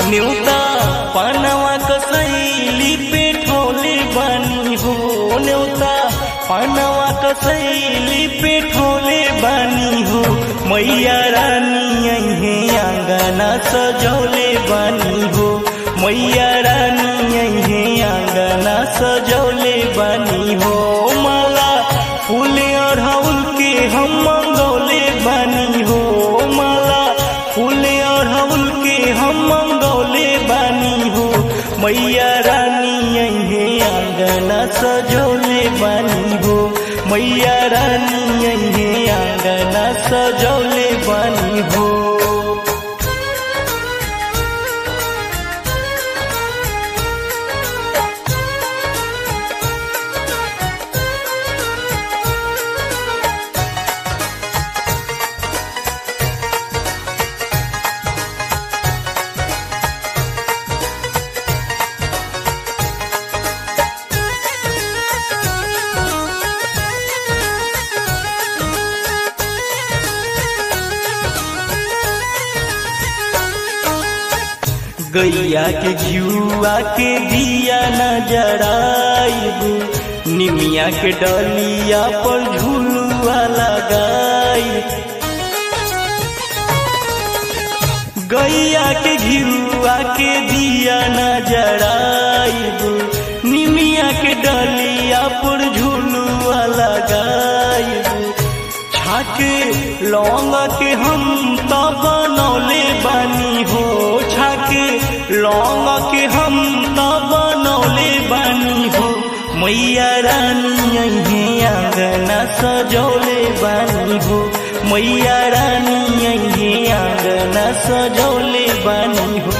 न्यूता पानवा कसैली पे ठोले बानी हो न्यूता पानवा कसैली पे ठोले बानी हो मैया रानी अहे आंगना सजौले बानी हो मैया रानी अहे आंगना सजौले बानी हो माला फूल अढ़ौल के हम मंगौले बानी हो माला फूल अढ़ौल के हम मंगौले बानी हो मैया रानी अहे आंगना सजौले बानी हो मैया रानी अहे आंगना सजौले बानी हो गैया के घियुआ के दिया न जराइबू निमिया के डलिया पर झुलुआ लगाई गैया के घियुआ के दिया न जराइबू निमिया के डलिया पर झुलुआ लगाइबू छाके लौंग के हम तो बनौले बानी हो छाके लौंग के हम तो बनौले बानी हो मैया रानी अहे आंगना सजौले बानी हो मैया रानी अहे आंगना सजौले बानी हो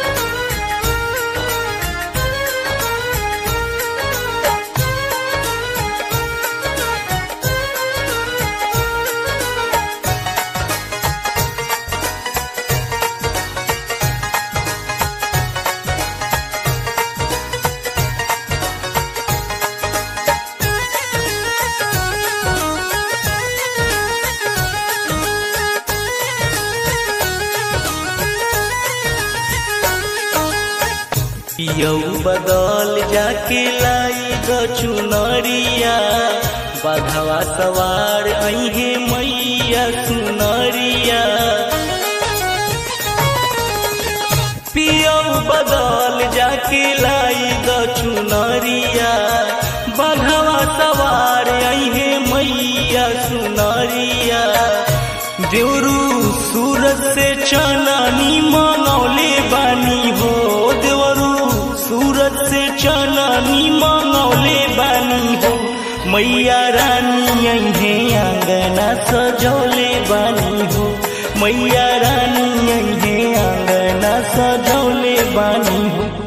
पियऊ बदल जाके लाई ग चुनरिया बधवा सवार अहे मैया सुनरिया पियऊ बदल जाके लाई ग चुनरिया बधवा सवार अहे मैया सुनरिया देवरू सूरत से चनानी मनौले बानी हो देवरू सूरत से चनानी मनौले बानी हो मैया रानी अहे आंगना सजौले बानी हो मैया रानी अहे आंगना सजौले बानी हो